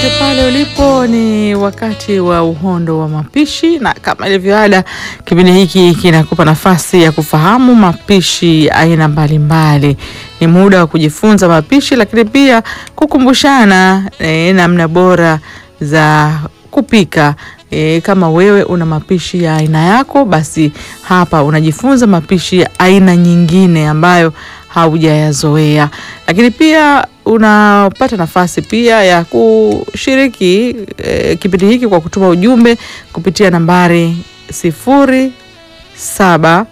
popote pale ulipo, ni wakati wa uhondo wa mapishi, na kama ilivyoada, kipindi hiki kinakupa nafasi ya kufahamu mapishi aina mbalimbali. Ni muda wa kujifunza mapishi, lakini pia kukumbushana eh, namna bora za kupika. E, kama wewe una mapishi ya aina yako, basi hapa unajifunza mapishi ya aina nyingine ambayo haujayazoea, lakini pia unapata nafasi pia ya kushiriki e, kipindi hiki kwa kutuma ujumbe kupitia nambari sifuri saba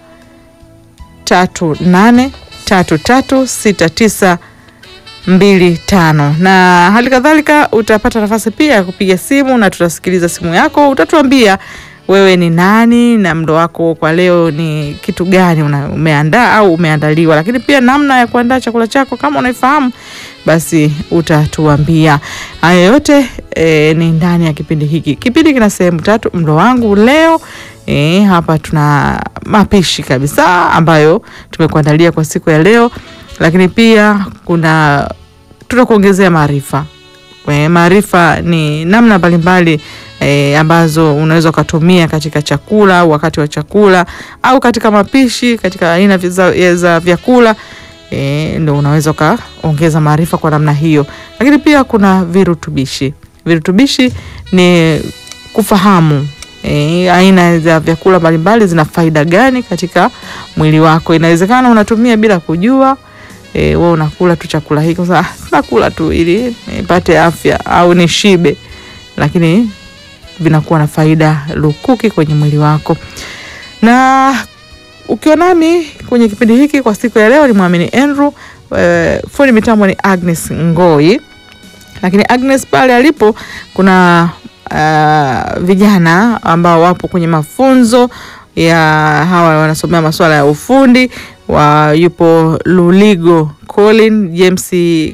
tatu nane tatu tatu sita tisa mbili tano na hali kadhalika utapata nafasi pia ya kupiga simu na tutasikiliza simu yako. Utatuambia wewe ni nani na mlo wako kwa leo ni kitu gani una, umeandaa au umeandaliwa, lakini pia namna ya kuandaa chakula chako kama unaifahamu, basi utatuambia. Haya yote e, ni ndani ya kipindi hiki. Kipindi kina sehemu tatu, mlo wangu leo. E, hapa tuna mapishi kabisa ambayo tumekuandalia kwa siku ya leo lakini pia kuna tutakuongezea maarifa. Maarifa ni namna mbalimbali e, ambazo unaweza ukatumia katika chakula au wakati wa chakula au katika mapishi katika aina za, za vyakula e, ndo unaweza ukaongeza maarifa kwa namna hiyo. Lakini pia kuna virutubishi. Virutubishi ni kufahamu E, aina za vyakula mbalimbali zina faida gani katika mwili wako. Inawezekana unatumia bila kujua E, wewe unakula tu chakula hiki sasa, nakula tu ili nipate afya au nishibe, lakini vinakuwa na faida lukuki kwenye mwili wako. Na ukiwa nami kwenye kipindi hiki kwa siku ya leo ni Mwamini Andrew, e, fundi mitambo ni Agnes Ngoi, lakini Agnes pale alipo kuna uh, vijana ambao wapo kwenye mafunzo ya hawa wanasomea masuala ya ufundi wa yupo Luligo Colin James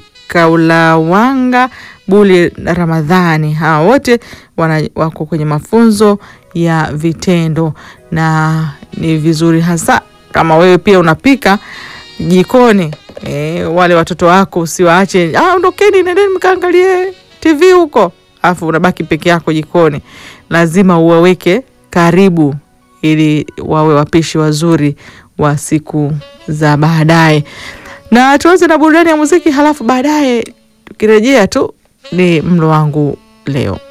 Kaulawanga Buli Ramadhani, hawa wote wana, wako kwenye mafunzo ya vitendo, na ni vizuri hasa kama wewe pia unapika jikoni e, wale watoto wako usiwaache, ah, ondokeni nendeni mkaangalie TV huko, afu unabaki peke yako jikoni. Lazima uwaweke karibu ili wawe wapishi wazuri wa siku za baadaye. Na tuanze na burudani ya muziki, halafu baadaye tukirejea tu ni mlo wangu leo.